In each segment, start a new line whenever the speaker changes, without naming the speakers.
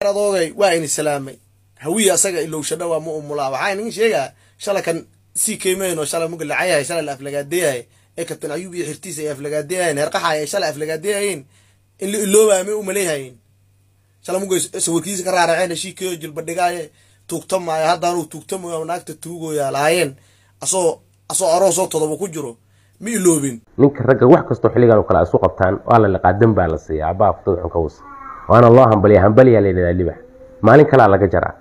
adoogay waa ini salaamay hawiya asaga ilowshadha waa mu umulaa waxaa idin sheegaa shala kan sii keymayno shala muga lacayahay shala la aflagaadeyahay ee kabtan ayuub iyo xirtiisa ay aflagaadeyahayen heerqaxaay ay shala aflagaadeyahayeen in la iloobaya may umaleeyahayeen shala muga sawirkiisa ka raaraceen heshiikeyo jilbadhigaaye tuugtamaayo haddaanuu tuugtamayo naagta tuugoyaa lahaayeen asoo asoo aroosoo todoba ku jiro ma iloobin
ninka ragga wax kastoo xilligan oo kale ay isu qabtaan waa la liqaa dan baa la siiya abbaa fudada xun ka wasa waana loo hambaliya hambaliyaa la yidhahdaa libax maalin kalaa laga jaraa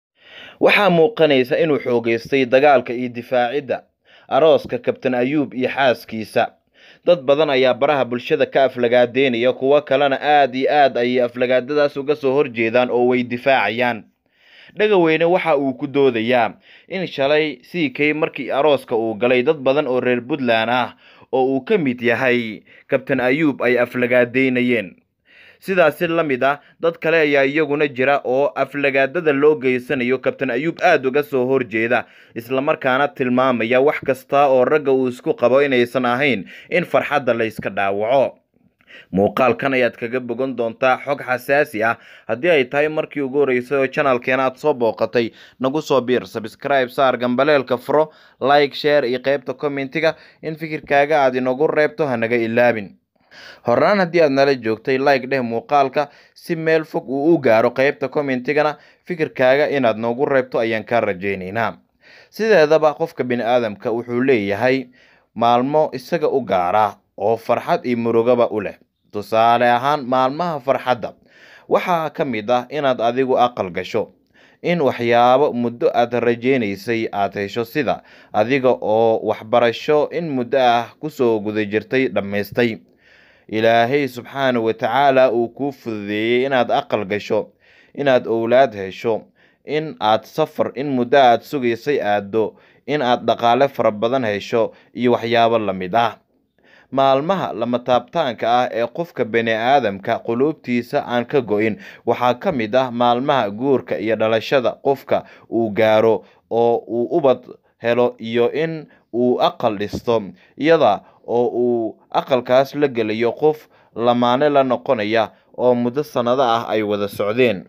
waxaa muuqanaysa inuu xoogaystay dagaalka iyo difaacidda arooska kabtan ayuub iyo xaaskiisa dad badan ayaa baraha bulshada ka aflagaadeynaya kuwo kalena aad iyo aad ayay aflagaadadaas uga soo horjeedaan oo way difaacayaan dhagaweyne waxa uu ku doodayaa in shalay ck markii arooska uu galay dad badan oo reer puntland ah oo uu ka mid yahay kabtan ayuub ay aflagaadeynayeen sidaasi la mid ah dad kale ayaa iyaguna jira oo aflagaadada loo geysanayo kabtan ayuub aada uga soo horjeeda islamarkaana tilmaamaya wax kasta oo ragga uu isku qabo inaysan ahayn in farxadda layska dhaawaco muuqaalkan ayaad kaga bogan doontaa xog xasaasi ah haddii ay tahay markii ugu horeysay oo janalkeena aad soo booqatay nagu soo biir sabscribe saar gambaleelka furo like share iyo qeybta commentiga in fikirkaaga aad inagu reebto hanaga ilaabin horaan haddii aad nala joogtay like dheh muuqaalka si meel fog uu u gaaro qeybta commentigana fikirkaaga inaad noogu reebto ayaan kaa rajaynaynaa sideedaba qofka bini aadamka wuxuu leeyahay maalmo isaga u gaara oo farxad iyo murugaba u leh tusaale ahaan maalmaha farxadda waxaa ka mid ah inaad adigu aqal gasho in waxyaabo muddo aad rajaynaysay aad hesho sida adiga oo waxbarasho in muddo ah kusoo guda jirtay dhammaystay ilaahay subxaana wa tacaala uu kuu fududeeyey inaad aqal gasho inaad owlaad hesho in aad safar in muddo aad sugaysay aaddo in aad dhaqaale fara badan hesho iyo waxyaabo la mid ah maalmaha lama taabtaanka ah ee qofka bani aadamka quluubtiisa aan ka go-in waxaa ka mid ah maalmaha guurka iyo dhalashada qofka uu gaaro oo uu ubad helo iyo in uu aqal dhisto iyada oo uu aqalkaas la gelayo qof lamaane la noqonaya oo muddo sannado ah ay wada socdeen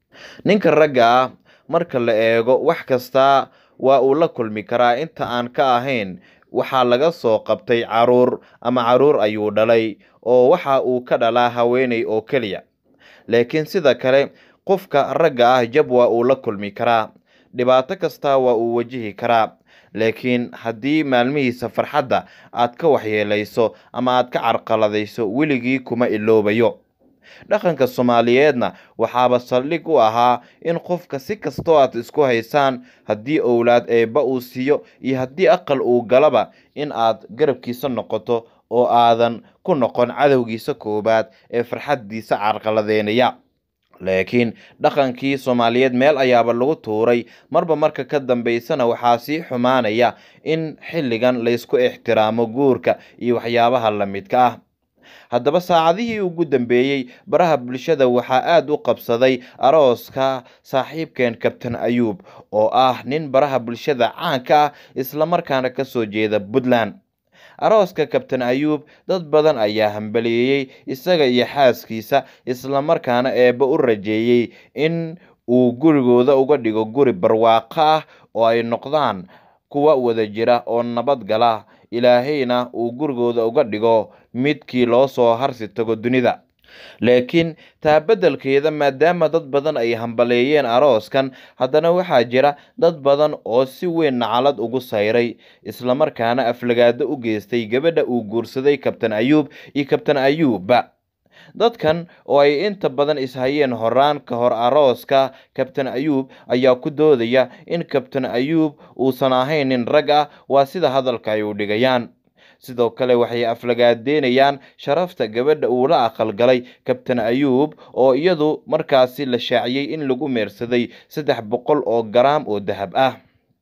ninka ragga ah marka la eego wax kasta waa uu la kulmi karaa inta aan ka ahayn waxaa laga soo qabtay caruur ama caruur ayuu dhalay oo waxa uu ka dhalaa haweeney oo keliya laakiin sida kale qofka ragga ah jab waa uu la kulmi karaa dhibaato kasta waa uu wajihi karaa laakiin haddii maalmihiisa farxadda aad ka waxyeelayso ama aad ka carqaladayso weligii kuma iloobayo dhaqanka soomaaliyeedna waxaaba saldhig u ahaa in qofka si kastoo aad isku haysaan haddii owlaad eebba uu siiyo iyo haddii aqal uu galaba in aad garabkiisa noqoto oo aadan ku noqon cadowgiisa koowaad ee farxaddiisa carqaladeynaya laakiin dhaqankii soomaaliyeed meel ayaaba lagu tuuray marba marka ka dambeysana waxaa sii xumaanaya in xilligan laysku ixtiraamo guurka iyo waxyaabaha la midka ah haddaba saacadihii ugu dambeeyey baraha bulshada waxaa aada u qabsaday arooska saaxiibkeen kabtan ayuub oo ah nin baraha bulshada caanka ah islamarkaana kasoo jeeda puntland arooska kabtan ayuub dad badan ayaa hambaliyeeyey isaga iyo xaaskiisa islamarkaana eebba u rajeeyey in uu gurigooda uga dhigo guri barwaaqo ah oo ay noqdaan kuwa wada jira oo nabad gala ilaahayna uu gurigooda uga dhigo midkii loo soo harsi tago dunida laakiin taa beddelkeeda maadaama dad badan ay hambaleeyeen arooskan haddana waxaa jira dad badan oo si weyn nacalad ugu sayray islamarkaana aflagaado u geystay gabadha uu guursaday kabtan ayuub iyo kabtan ayuubba dadkan oo ay inta badan ishayeen horaan ka hor arooska kabtan ayuub ayaa ku doodaya in kabtan ayuub uusan ahayn nin rag ah waa sida hadalka ay u dhigayaan sidoo kale waxay aflagaadeynayaan sharafta gabadha uu la aqalgalay kabtan ayuub oo iyadu markaasi la shaaciyey in lagu meersaday saddex boqol oo garaam oo dahab ah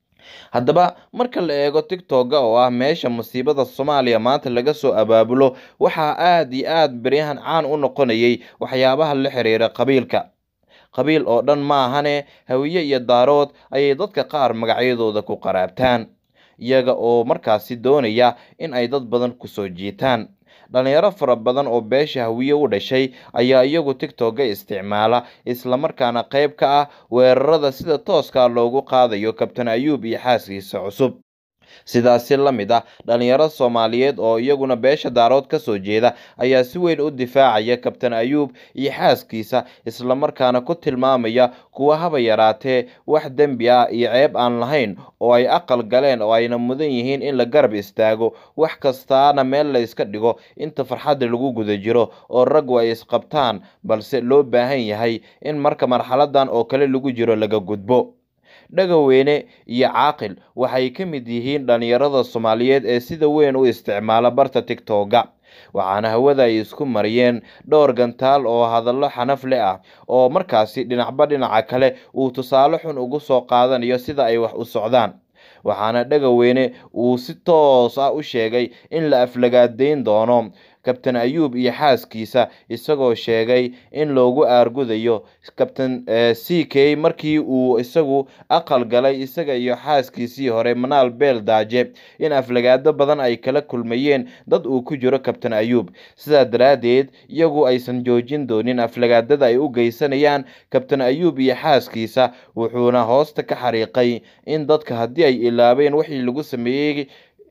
haddaba marka la eego tigtogga oo ah meesha musiibada soomaaliya maanta laga soo abaabulo waxaa aada iyo aada beryahan caan u noqonayay waxyaabaha la xiriira qabiilka qabiil oo dhan ma ahane hawiye iyo daarood ayay dadka qaar magacyadooda ku qaraabtaan iyaga oo markaasi doonaya in ay dad badan kusoo jiitaan dhalinyaro fara badan oo beesha hawiye u dhashay ayaa iyagu tigtogga isticmaala islamarkaana qayb ka ah weerarada sida tooskaa loogu qaadayo kabtan ayuub iyo xaaskiisa cusub sidaasi la mid ah dhalinyaro soomaaliyeed oo iyaguna beesha daarood ka soo jeeda ayaa si weyn u difaacaya kabtan ayuub iyo xaaskiisa islamarkaana ku tilmaamaya kuwa haba yaraatee wax dembi ah iyo ceeb aan lahayn oo ay aqal galeen oo ayna mudan yihiin in la garab istaago wax kastaana meel la yska dhigo inta farxadda lagu guda jiro oo raggu ay isqabtaan balse loo baahan yahay in marka marxaladan oo kale lagu jiro laga gudbo dhagaweyne iyo caaqil waxay ka mid yihiin dhalinyarada soomaaliyeed ee sida weyn u isticmaala barta tigtogga waxaana hawada ay isku mariyeen dhowr gantaal oo hadallo xanaf leh ah oo markaasi dhinacba dhinaca kale uu tusaale xun ugu soo qaadanayo sida ay wax u socdaan waxaana dhagaweyne uu si toos ah u sheegay in la aflagaadeyn doono kabtan ayuub iyo xaaskiisa isagoo sheegay in loogu aargudayo kabtan c k markii uu isagu aqal galay isaga iyo xaaskiisii hore manaal beel daaje in aflagaado badan ay kala kulmayeen dad uu ku jiro kabtan ayuub sidaa daraaddeed iyagu aysan joojin doonin aflagaadada ay u geysanayaan kabtan ayuub iyo xaaskiisa wuxuuna hoosta ka xariiqay in dadka haddii ay ilaabeen wixii lagu sameeyey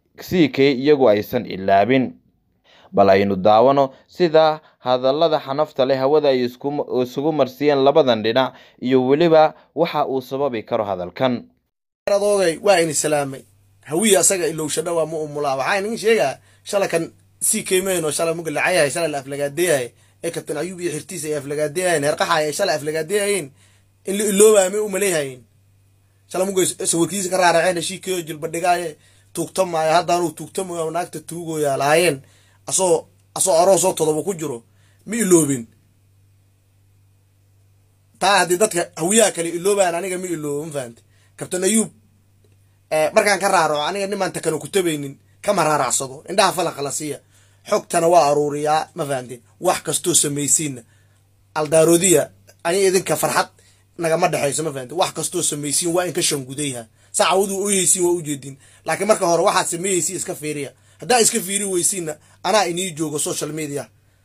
c k iyagu aysan ilaabin bal aynu daawano sida hadallada xanafta leh hawada ay isugu marsiiyeen labadan dhinac iyo weliba waxa uu sababi karo hadalkan
adoogay waa in islaamay hawiya asaga ilowshadha waa mu umulaa waxaa inaga sheegaa shala kan sii keymayno shala muga lacayahay shala la aflagaadeyahay ee kabtan ayuub iyo xirtiisa ay aflagaadeyahayen heerqaxaya ay shala aflagaadeyahayeen in la iloobaya may umaleeyhayen shala muga sawirkiisa ka raaraceen shiikeyo jilbadhigaaye tuugtamaayo haddaanuu tuugtamayo naagta tuugoyaa lahaayeen asoo asoo aroosoo todoba ku jiro ma iloobin taa haddii dadka hawiyaha kale iloobayaan aniga ma iloobo ma fahamte kabtan ayuub markaan ka raaraco aniga nimaan takano ku tabaynin kama raaracsado indhaha falaqa la siiya xogtana waa aruuriyaa ma fahamteen wax kastoo samaysiinna aldaaroodiya ani idinka farxad nagama dhexayso ma fahamte wax kastoo samaysiin waa in ka shangudayha sacawadu oyeysiin waa ujeedin laakiin marka hore waxaad sameeyeysiin iska fiiriya haddaa iska fiiri weysiinna anaa inii joogo social media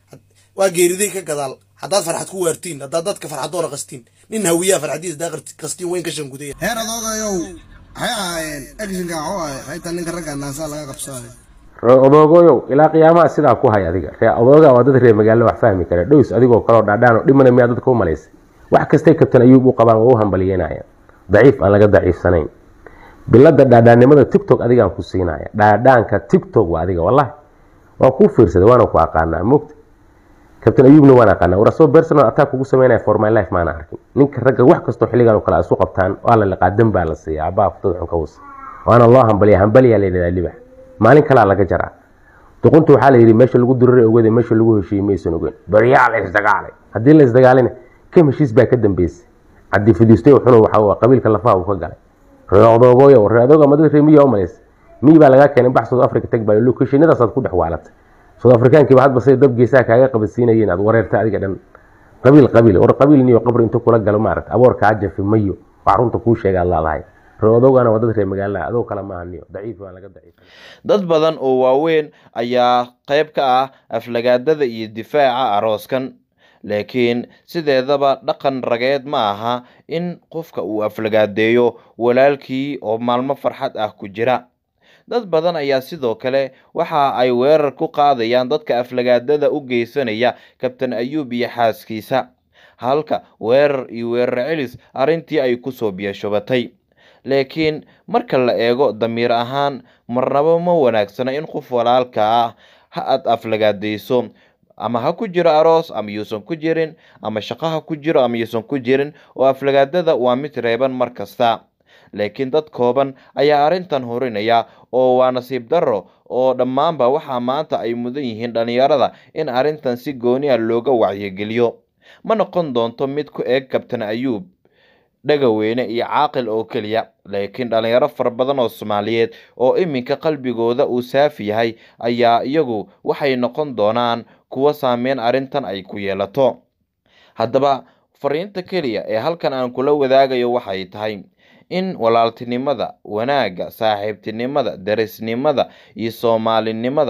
waa geeriday ka gadaal haddaad farxad ku waartiin haddaad dadka farxadoora qastiin nin hawiyaa farxadiisa daa qastiin wayn ka shangudaya
heer adoogayow waxay ahaayeen actionka waxuu ahay xaytaa ninka ragga naasaa laga qabsaayo
ree odoogoyow ilaa qiyaamaha sidaa ku hay adiga ree odooga waa dad reer magaalo wax fahmi kara dhows adigoo kaloo dhaadhaan oo dhimana miyaa dadka u malaysay wax kastay kabtan ayuub u qabaan waa u hambalyeynayaan daciif aan laga daciifsanayn bilada dhaadhaannimada tictok adigaan ku siinaya dhaadhaanka tictok waa adiga wallahi waan kuu fiirsaday waana ku aqaanaa mogta kabtan ayuubna waan aqaanaa war asoo personal attack kugu sameynaya for my life maana arkin ninka ragga wax kastoo xilligan oo kale isu qabtaan waa la liqaa dan baa la siiya abbaa futada xun ka wasa waana loo hambaliya hambaliyaa la yidhahdaa libax maalin kalaa laga jaraa duqunta waxaa la yidhi meesha lagu duriray ogade meesha lagu heshiiyey maysan ogeyn baryaa la isdagaalay haddii la isdagaalina kam heshiis baa ka dambeysay cabdi fidiistoy xunu waxa qabiilka lafaha uu ka galay reodoogoyo reodooga madada reemiya umalaysa miyi baa lagaa keenay bax south africa tag baa locationadaasaad ku dhex waalatay south africaankiiba hadba say dab geesaha kaaga qabadsiinayeen aad wareerta adiga dhan qabiil qabiil war qabiil niyo qabri inta kula galo maarata aboor kaa jafi mayo wax runta kuu sheega ad laadahay reodoogana waa dad reer magaalaha adoo kale maaha niyo daciif baa laga daciif
dad badan oo waaweyn ayaa qayb ka ah aflagaadada iyo difaaca arooskan laakiin sideedaba dhaqan rageed ma aha in qofka uu aflagaadeeyo walaalkii oo maalmo farxad ah ku jira dad badan ayaa sidoo kale waxa ay weerar ku qaadayaan dadka aflagaadada u geysanaya kabtan ayuub iyo xaaskiisa halka weerar iyo weerar celis arrintii ay kusoo biyashubatay laakiin marka la eego damiir ahaan marnaba ma wanaagsana in qof walaalka ah ha aad aflagaadayso ama ha ku jiro aroos ama yuusan ku jirin ama shaqo ha ku jiro ama yuusan ku jirin oo aflagaadada waa mid reeban mar kasta laakiin dad kooban ayaa arrintan horinaya oo waa nasiib darro oo dhammaanba waxaa maanta ay mudan yihiin dhallinyarada in arrintan si gooniya looga wacyigeliyo ma noqon doonto mid ku eeg kabtan ayuub dhagaweyne iyo caaqil oo keliya laakiin dhallinyaro fara badan oo soomaaliyeed oo iminka qalbigooda uu saafi yahay ayaa iyagu waxay noqon doonaan kuwa saameyn arrintan ay ku yeelato haddaba fariinta keliya ee halkan aan kula wadaagayo waxay tahay in walaaltinimada wanaagga saaxiibtinimada darisnimada iyo soomaalinimada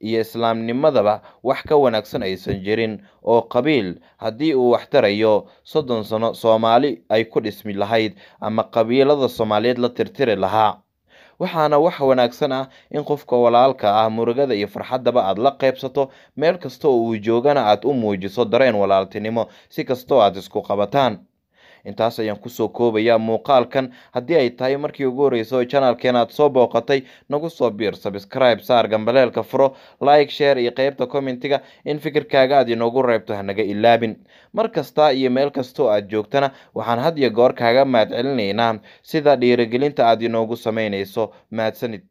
iyo islaamnimadaba wax ka wanaagsan aysan jirin oo qabiil haddii uu wax tarayo soddon sano soomaali ay ku dhismi lahayd ama qabiilada soomaaliyeed la tirtiri lahaa waxaana wax wanaagsan ah in qofka walaalka ah murugada iyo farxaddaba aad la qaybsato meel kasta oo uu joogana aad u muujiso dareen walaaltinimo si kastoo aad isku qabataan intaas ayaan kusoo koobayaa muuqaalkan haddii ay tahay markii ugu horreysay oo janaalkeen aad soo booqatay nagu soo biir sabscribe saar gambaleelka furo like share iyo qeybta commentiga in fikirkaaga aad inoogu reebto hanaga ilaabin mar kasta iyo meel kasta oo aad joogtana waxaan had iyo goor kaaga mahad celinaynaa sida dhiirigelinta aad inoogu samaynayso mahadsanid